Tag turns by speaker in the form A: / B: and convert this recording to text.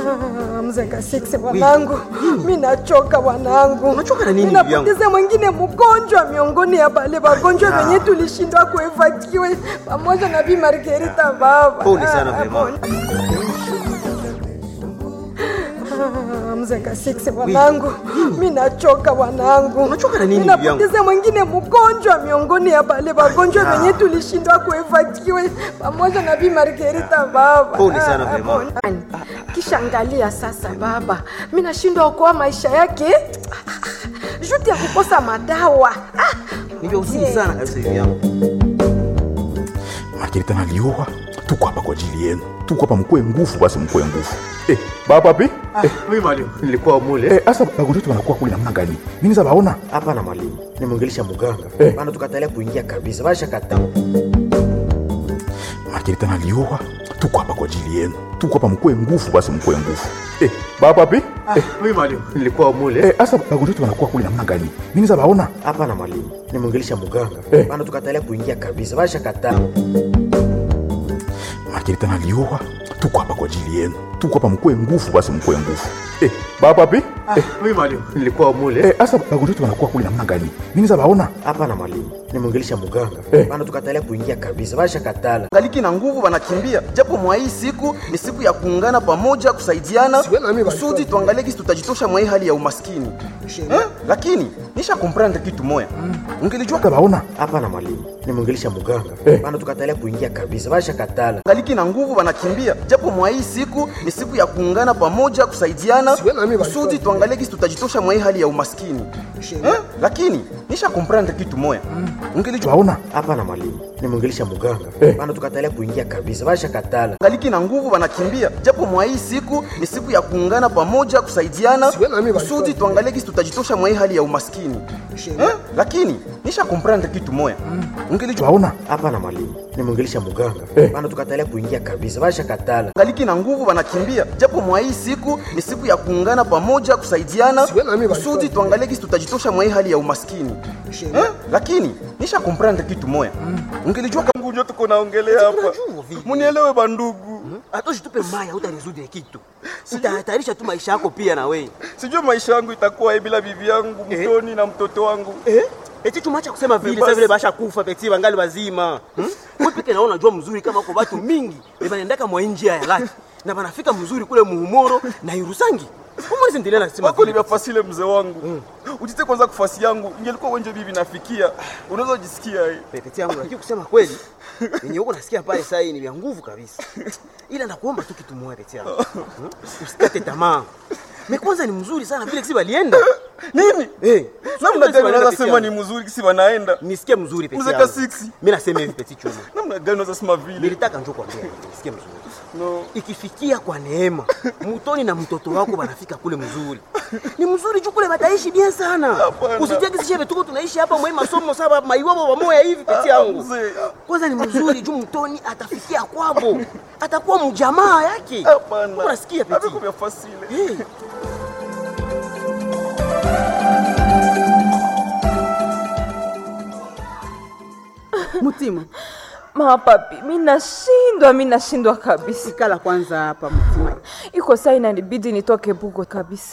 A: mzenga six wanangu, mi nachoka wanangu.
B: Unachoka na nini,
A: Mi
B: bibi yangu?
A: napoteza mwingine mgonjwa miongoni ya bale wagonjwa wenye tulishindwa kuevakiwe pamoja na Bi Margarita baba.
B: Pole sana,
A: Ah,
B: mama.
A: pole. Ah, mzenga six wanangu, mi nachoka wanangu.
B: Unachoka na nini,
A: Mi
B: bibi yangu?
A: napoteza mwingine mgonjwa miongoni ya bale wagonjwa wenye tulishindwa kuevakiwe pamoja na Bi Margarita baba.
B: Pole sana,
A: Ah,
B: mama.
A: pole. Kisha angalia sasa baba, mi nashindwa okoa maisha yake juti ya kukosa madawa. Ah,
B: Ni vya huzuni sana kabisa bibi yangu.
C: Margarita nalioa, tuko hapa kwa ajili yenu, tuko hapa mkue nguvu, basi mkue nguvu. Eh, baba pi? Eh,
B: Mimi mwalimu, nilikuwa mule.
C: eh, asa bagonjwa wetu wanakuwa kule namna gani? Mimi za baona?
B: Hapana mwalimu, nimwongelesha muganga.
C: Eh.
B: Bana tukatalia kuingia kabisa. Basha kata.
C: Margarita nalioa, tuko hapa kwa ajili yenu, tuko hapa mkue nguvu, basi mkue nguvu. Eh, baba pi? Eh,
B: Mimi mwalimu, nilikuwa mule.
C: eh, asa bagonjwa wetu wanakuwa kule namna gani? Mimi za baona?
B: Hapana mwalimu, nimwongelesha muganga.
C: Eh.
B: Bana tukatalia kuingia kabisa. Basha kata.
C: Margarita nalioa, tuko hapa kwa ajili yenu, tuko hapa mkue nguvu, basi mkue nguvu. Eh, baba pi? Eh,
B: Mimi mwalimu, nilikuwa mule.
C: eh, asa bagonjwa wetu wanakuwa kule namna gani? Mimi za baona?
B: Hapana mwalimu, nimwongelesha muganga.
C: Eh.
B: Bana tukatalia kuingia kabisa. Basha katala.
D: galiki na nguvu wanakimbia, japo mwa hii siku ni siku ya kuungana pamoja, kusaidiana kusudi tuangalie kisi tutajitosha mwa hii hali ya umaskini eh? Lakini nisha komprendre kitu moya, ungelijua
C: Za baona?
B: Hapana mwalimu, nimwongelesha muganga.
C: Eh.
B: Bana tukatalia kuingia kabisa. Basha katala.
D: galiki na nguvu wanakimbia, japo mwa hii siku ni siku ya kuungana pamoja, kusaidiana kusudi tuangalie kisi tutajitosha mwa hii hali ya umaskini eh? Lakini nisha komprendre kitu moya,
C: Za
D: ungelijua
C: baona?
B: Hapana mwalimu, nimwongelesha muganga.
C: Eh.
B: Bana tukatalia kuingia kabisa. Basha katala.
D: galiki na nguvu wanakimbia, japo mwa hii siku ni siku ya kuungana pamoja, kusaidiana kusudi tuangalie kisi tutajitosha mwa hii hali ya umaskini eh? Lakini nisha komprendre kitu moya,
C: Za
D: ungelijua
C: baona?
B: Hapana mwalimu, nimwongelesha muganga.
C: Eh.
B: Bana tukatalia kuingia kabisa. Basha katala.
D: galiki na nguvu wanakimbia, japo mwa hii siku ni siku ya kuungana pamoja, kusaidiana kusudi tuangalie kisi tutajitosha mwa hii hali ya umaskini eh? Lakini nisha komprendre kitu moya, ungelijua kangu njo tuko naongelea hapa, munielewe bandugu.
E: hata usitupe maya utarizudi kitu utahatarisha tu maisha yako pia na wewe
D: Sijui maisha yangu itakuwa hivi bila bibi yangu mtoni na mtoto wangu
E: eh? eti tumacha kusema vile
D: Basi.
E: sasa vile basha kufa peti bangali bazima hmm? wewe peke naona jua mzuri kama kwa watu mingi banaendaka mwa njia ya laki na banafika mzuri kule muhumoro na Irusangi umwezi endelea nasema
D: wako
E: vile
D: nimefasile mzee wangu ujite kwanza kufasi yangu ingelikuwa wenje bibi nafikia unaweza jisikia hii
E: peti yangu lakini kusema kweli yenye huko nasikia pale sasa hii ni vya nguvu kabisa ila nakuomba tu kitu moja peti yangu hmm? usikate tamaa me kwanza ni mzuri sana vile kisi balienda
D: nini
E: eh
D: namna gani
E: Peti
D: unaweza
E: yangu.
D: sema ni mzuri kisi wanaenda
E: nisikie mzuri peti
D: Mzee
E: yangu.
D: Kasiksi.
E: Mimi nasema hivi peti chuma.
D: namna gani unaweza sema vile
E: Nilitaka njoo kwambia hivi, nisikie mzuri.
D: no.
E: Ikifikia kwa neema, mutoni na mtoto wako banafika kule mzuri. Ni mzuri juu kule bataishi bien sana.
D: Hapana.
E: Usitie kisi shebe tuko tunaishi hapa mwe masomo saba maiwabo pamoja hivi peti yangu.
D: mzee.
E: Kwanza ni mzuri juu mtoni atafikia kwabo. Atakuwa mjamaa yake.
D: hapana
E: Unasikia peti?
D: Haviko vya fasile
E: Eh.
F: Mutima,
G: mapapi mi nashindwa mi nashindwa kabisa
F: ikala kwanza hapa Mutima.
G: iko saa inanibidi nitoke bugo kabisa